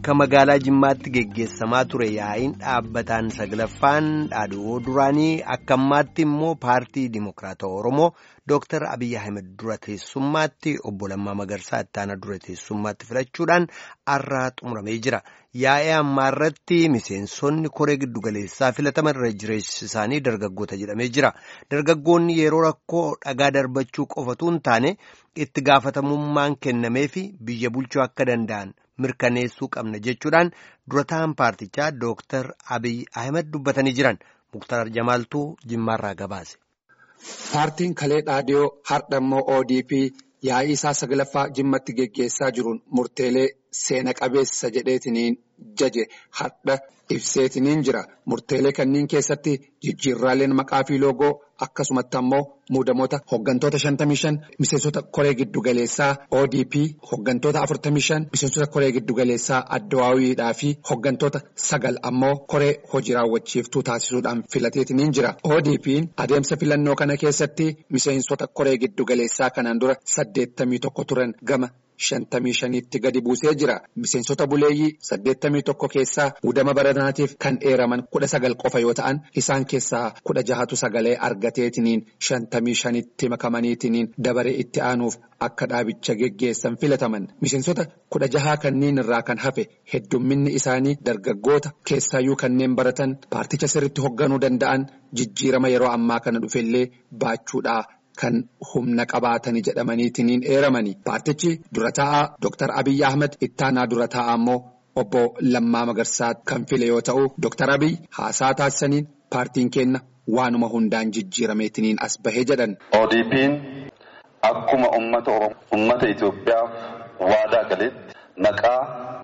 Akka magaalaa Jimmaatti geggeessamaa ture yaa'iin dhaabbataan saglaffaan dhaadhoo duraanii akka ammaatti immoo paartii Dimokiraatawaa Oromoo Dooktar Abiyyi Ahmed dura teessummaatti obbo Lammaa Magarsaa ittaana dura teessummaatti filachuudhaan har'aa xumuramee jira. Yaa'ii ammaa irratti miseensonni koree giddugaleessaa filataman irra jireessi isaanii dargaggoota jedhamee jira. Dargaggoonni yeroo rakkoo dhagaa darbachuu qofatu hin taane itti gaafatamummaan kennamee fi biyya bulchuu akka danda'an mirkaneessuu qabna jechuudhaan dura ta'an paartichaa Dooktar Abiyyi Ahmed dubbatanii jiran. Muktar Jamaaltuu Jimmaarraa gabaase. Paartiin Kalee Dhaadiyoo har'a immoo ODP yaa'ii isaa saglaffaa Jimmatti geggeessaa jiruun murteelee seena qabeessa jedheetiniin jaje har'a ibseetiniin jira. Murteelee kanneen keessatti jijjiirraaleen maqaa fi loogoo akkasumatti ammoo muudamoota hooggantoota 55 miseensota koree giddugaleessaa ODP hooggantoota 45 miseensota koree giddugaleessaa Addawaawiidhaa fi hooggantoota sagal ammoo koree hojii raawwachiiftuu taasisuudhaan filateetiniin jira. ODP'n adeemsa filannoo kana keessatti miseensota koree giddugaleessaa kanaan dura 81 turan gama. shantamii shaniitti gadi buusee jira. Miseensota buleeyyii saddeettamii tokko keessaa muudama baranaatiif kan dheeraman kudha sagal qofa yoo ta'an isaan keessaa kudha jahatu sagalee argateetiniin shantamii shanitti makamaniitiniin dabaree itti aanuuf akka dhaabicha geggeessan filataman. Miseensota kudha jahaa kanneen irraa kan hafe heddumminni isaanii dargaggoota keessaayyuu kanneen baratan paarticha sirriitti hoogganuu danda'an jijjiirama yeroo ammaa kana dhufellee baachuudhaa. Kan humna qabaatanii jedhamaniitiin eeramani. Paartichi dura taa'aa Dooktar Abiyyi Ahmed ittaanaa dura taa'aa immoo obbo Lammaa Magarsaa kan file yoo ta'u, Dooktar Abiyyi haasaa taasisaniin paartiin keenya waanuma hundaan jijjiirameetiin as bahee jedhan. ODP'n akkuma uummata Oromoo uummata Itoophiyaaf waadaa galetti maqaa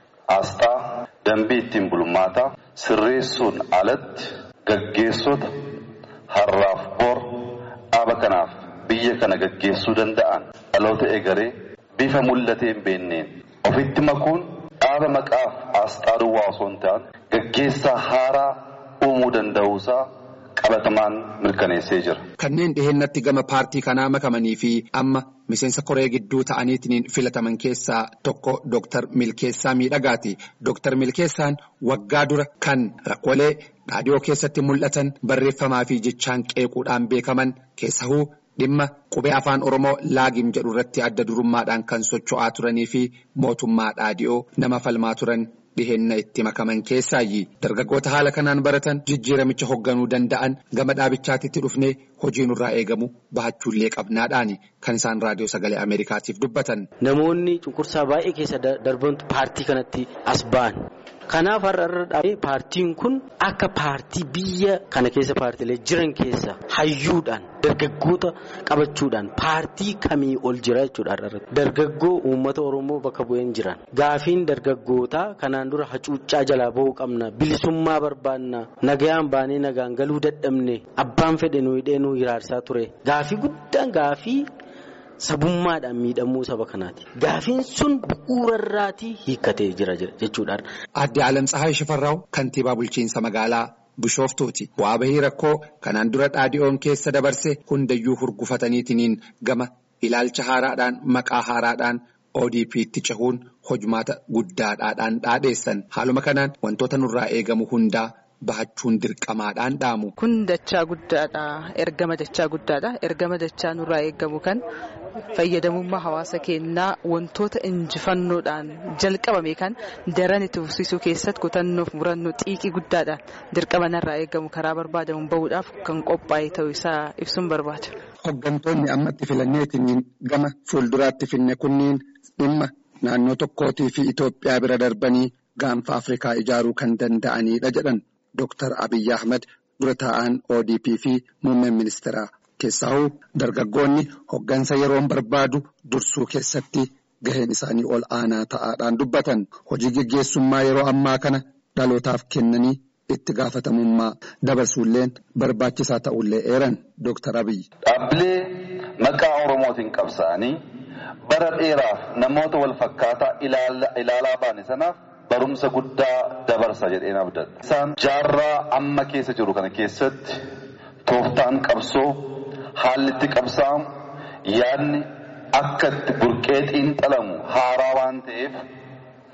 asxaa dambii ittiin bulmaataa sirreessuun alatti gaggeessota har'aaf bor dhaaba kanaaf. Biyya kana gaggeessuu danda'an dhaloota egeree bifa mul'atee hin beenneen ofitti makuun dhaaba maqaaf asxaa duwwaa osoo hin taane gaggeessaa haaraa uumuu danda'uusaa qabatamaan mirkaneessee jira. Kanneen dhiheenyatti gama paartii kanaa makamanii fi amma miseensa koree gidduu ta'aniitiin filataman keessaa tokko Dooktar Milkeessaa Miidhagaati. Dooktar Milkeessaan waggaa dura kan rakkoolee dhaadhiyoo keessatti mul'atan barreeffamaa fi jechaan qeequudhaan beekaman keessahuu. Dhimma qubee afaan Oromoo laagim jedhu irratti adda durummaadhaan kan socho'aa turanii fi mootummaa dhaadhiyoo nama falmaa turan dhiheenna itti makaman keessaayyi. Dargaggoota haala kanaan baratan jijjiiramicha hoogganuu danda'an gama dhaabichaatitti dhufnee hojii nurraa eegamu bahachuullee qabnaadhaani kan isaan raadiyoo sagalee Ameerikaatiif dubbatan. Namoonni cunqursaa baay'ee keessa darbantu paartii kanatti as ba'an. Kanaaf har'a irra dhaabee paartiin kun akka paartii biyya kana keessa paartiilee jiran keessa hayyuudhaan dargaggoota qabachuudhaan paartii kamii ol jira jechuudha. Dargaggoo uummata Oromoo bakka bu'een jiran. Gaafiin dargaggootaa kanaan dura hacuuccaa jalaa bahuu qabna bilisummaa barbaanna nagayaan baanee nagaan galuu dadhabne abbaan fedhe nu hidhee nu hiraarsaa ture gaafii guddaan gaafii. Sabummaadhaan miidhamuu saba kanaati. Gaafiin sun bu'uurarraatii hiikkatee jira jechuudha. Aadde Alam Tsahaay Shifarraaw kantiibaa bulchiinsa magaalaa Bishoftuuti. Bu'aa bahii rakkoo kanaan dura dhaadhiyoon keessa dabarse hundayyuu hurgufataniitiin gama ilaalcha haaraadhaan maqaa haaraadhaan ODP'tti cehuun hojmaata guddaadhaan dhaadheessan. Haaluma kanaan wantoota nurraa eegamu hundaa. Bahachuun dirqamaadhaan dhaamu. Kun dachaa guddaadha. Ergama dachaa guddaadha. Ergama dachaa nurraa eegamu kan fayyadamummaa hawaasa keenyaa wantoota injifannoodhaan jalqabame kan daran itti fufsiisuu keessatti kutannoof murannoo xiiqii guddaadhaan dirqama narraa eegamu karaa barbaadamuun bahuudhaaf kan qophaa'e ta'uu isaa ibsuun barbaada. Hooggantoonni ammatti filanneetiin gama fuulduraatti finne kunniin dhimma naannoo tokkootii fi Itoophiyaa bira darbanii gaanfa Afrikaa ijaaruu kan danda'anidha jedhan. Dooktar Abiyyi Ahmed dura taa'an ODP fi muummeen ministeeraa keessaahuu dargaggoonni hoggansa yeroon barbaadu dursuu keessatti gaheen isaanii ol aanaa ta'aadhaan dubbatan. Hojii geggeessummaa yeroo ammaa kana dhalootaaf kennanii itti gaafatamummaa dabarsuulleen barbaachisaa ta'ullee eeran Dooktar Abiyyi. Dhaabbilee maqaa Oromootiin qabsaa'anii bara dheeraaf namoota wal fakkaataa ilaalaa baane sanaaf. Barumsa guddaa dabarsa jedheen abdadha. Isaan jaarraa amma keessa jiru kana keessatti tooftaan qabsoo haalli itti qabsaa'amu yaadni akka itti burqee xiinxalamu haaraa waan ta'eef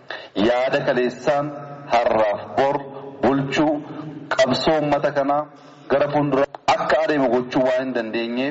yaada kaleessaan har'aaf bor bulchuu qabsoo uummata kanaa gara fuuldura akka adeemu gochuu waan hin dandeenyeef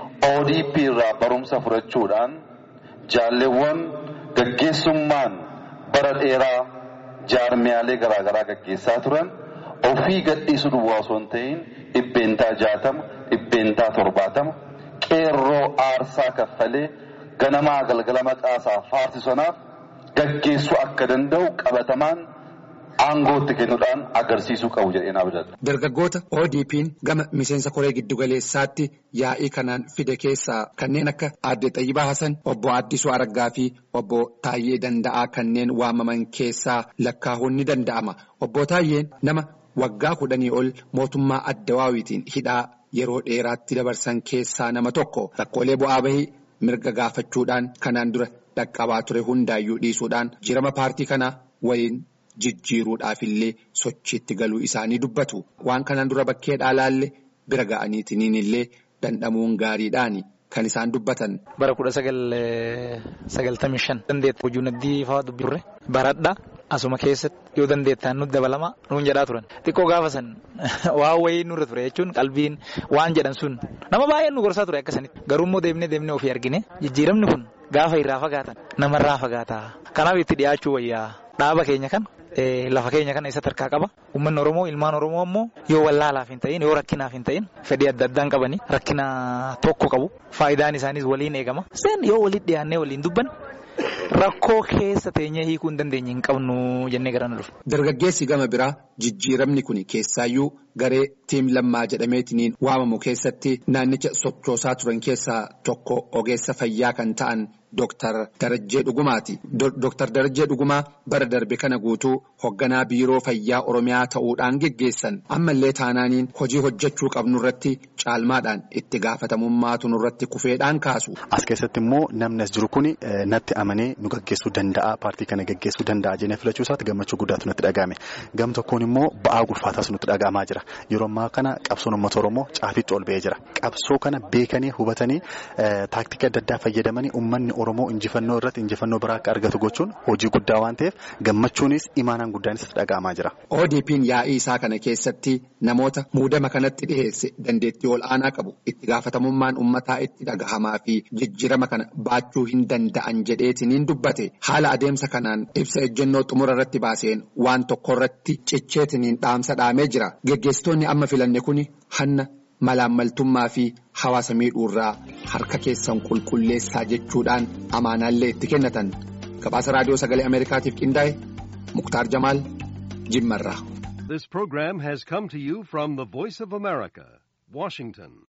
ODP irraa barumsa fudhachuudhaan jaalleewwan gaggeessummaan bara dheeraa jaarmiyaalee garaagaraa gaggeessaa turan ofii gadhiisuu duwwaa osoo hin ta'in dhibbeentaa jaatama dhibbeentaa torbaatama qeerroo aarsaa kaffalee ganamaa galgala maqaasaa faarsisanaaf gaggeessuu akka danda'u qabatamaan aangootti kennuudhaan agarsiisuu qabu jedhee naa abdadha. Dargaggoota ODP'n gama miseensa koree giddugaleessaatti yaa'ii kanaan fide keessaa kanneen akka Aadde Xayyibaa Hasan, obbo Addisuu Araggaa fi obbo Taayyee Danda'aa kanneen waamaman keessaa lakkaa'uun ni danda'ama. Obbo Taayyeen nama waggaa kudhanii ol mootummaa Addawaawitiin hidhaa yeroo dheeraatti dabarsan keessaa nama tokko rakkoolee bu'aa bahii mirga gaafachuudhaan kanaan dura dhaqqabaa ture hundaayyuu dhiisuudhaan jirama paartii kanaa waliin jijjiiruudhaaf illee sochiitti galuu isaanii dubbatu. Waan kanaan dura bakkee dhaalaallee bira ga'aniitiin illee dandhamuun gaariidhaani kan isaan dubbatan. Bara kudha sagal sagaltamii shan dandeetta hojii naddii fa'aa dubbii turre baradha asuma keessatti yoo dandeettaan nuti dabalama nuun jedhaa turan xiqqoo gaafa san waan wayii nurra ture jechuun qalbiin waan jedhan sun nama baay'een nu gorsaa ture akkasanitti garuu immoo deemnee deemnee ofii argine jijjiiramni kun gaafa irraa fagaatan namarraa fagaataa kanaaf itti dhiyaachuu wayyaa dhaaba keenya kan lafa keenya kana isatti harkaa qaba uummanni oromoo ilmaan oromoo ammoo yoo wallaalaaf hin ta'in yoo rakkinaaf hin ta'in fedhii adda addaan qabanii rakkina tokko qabu faayidaan isaaniis waliin eegama sen yoo walitti dhiyaannee waliin dubban rakkoo keessa teenyee hiikuu hin dandeenye hin qabnu jennee gara nu dhufu. Dargaggeessi gama biraa jijjiiramni kun keessaayyuu garee tiim lammaa jedhameetiin waamamu keessatti naannicha sochoosaa turan keessaa tokko ogeessa fayyaa kan ta'an Dooktar Darajjee Dhugumaati. Dooktar Darajjee Dhugumaa bara darbe kana guutuu hoogganaa biiroo fayyaa Oromiyaa ta'uudhaan geggeessan ammallee taanaaniin hojii hojjechuu qabnu irratti caalmaadhaan itti gaafatamummaatu nurratti kufeedhaan kaasu. As keessatti immoo namni as jiru kun natti amanee nu gaggeessuu danda'a paartii kana gaggeessuu danda'a jennee filachuu isaatti gammachuu guddaatu natti dhagahame gam tokkoon immoo ba'aa gulfaataas nutti dhagahamaa jira yeroo ammaa kana qabsoon uummata Oromoo caafitti ol ba'ee jira qabsoo kana beekanii hubatanii taaktika adda addaa fayyadamanii uummanni Oromoo injifannoo irratti injifannoo biraa akka argatu gochuun hojii guddaa waan ta'eef gammachuunis imaanaan guddaanis dhaga'amaa jira. ODP'n yaa'ii isaa kana keessatti namoota muudama kanatti dhiheesse dandeettii ol aanaa qabu itti gaafatamummaan uummataa itti dhagahamaa fi jijjiirama kana baachuu hin danda'an jedheetiniin dubbate haala adeemsa kanaan ibsa ejjennoo xumura irratti baaseen waan tokko irratti cicheetiniin dhaamsa dhaamee jira geggeessitoonni amma filanne kuni hanna. malaammaltummaa fi hawaasa miidhuurraa harka keessan qulqulleessaa jechuudhaan amaanaallee itti kennatan gabaasa raadiyoo sagalee ameerikaatiif qindaa'e muktaar jamaal jimmarraa. This program has come to you from the Voice of America, Washington.